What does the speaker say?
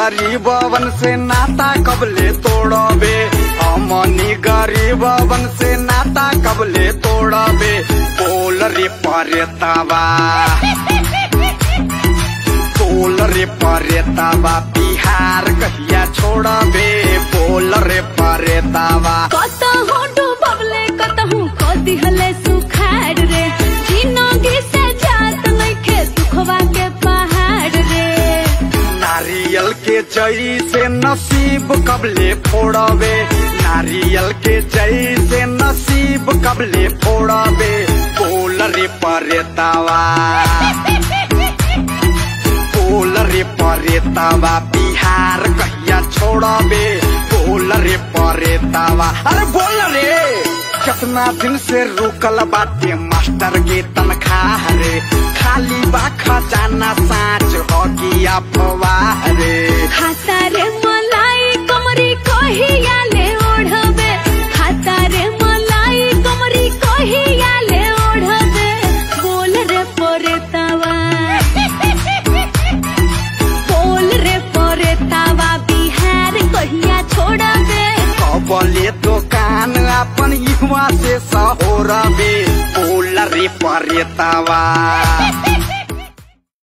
गरीबवन से नाता कबले तोड़बे हमनी गरीबवन से नाता कबले तोड़बे बोल रे परेतावा बोल रे परेतावा बिहार कहिया छोड़बे बोल रे परेतावा कतहु डूबले कतहु को दिहले सुखाड़ रे जिनगी से जात नइखे दुखवा के पहाड़ रे नारियल के जई से नसीब कबले फोड़बे नारियल के जई से नसीब कबले फोड़बे बोल रे परेतावा बोल रे परेतावा बिहार कहिया छोड़बे बोल रे परेतावा अरे बोल रे कितना दिन से रुकल बाटे मास्टर के तनखाह रे खाली बा खजाना साँच हो कि अफवाह रे खाता रे मलाई कमरी कहिया ले ओढ़बे खाता रे मलाई कमरी कहिया ले ओढ़बे बोल रे परेतावा बोल रे परेतावा बिहार कहिया छोड़बे कबले दुकान अपन युवा से सहोरबे बोल रे परेतावा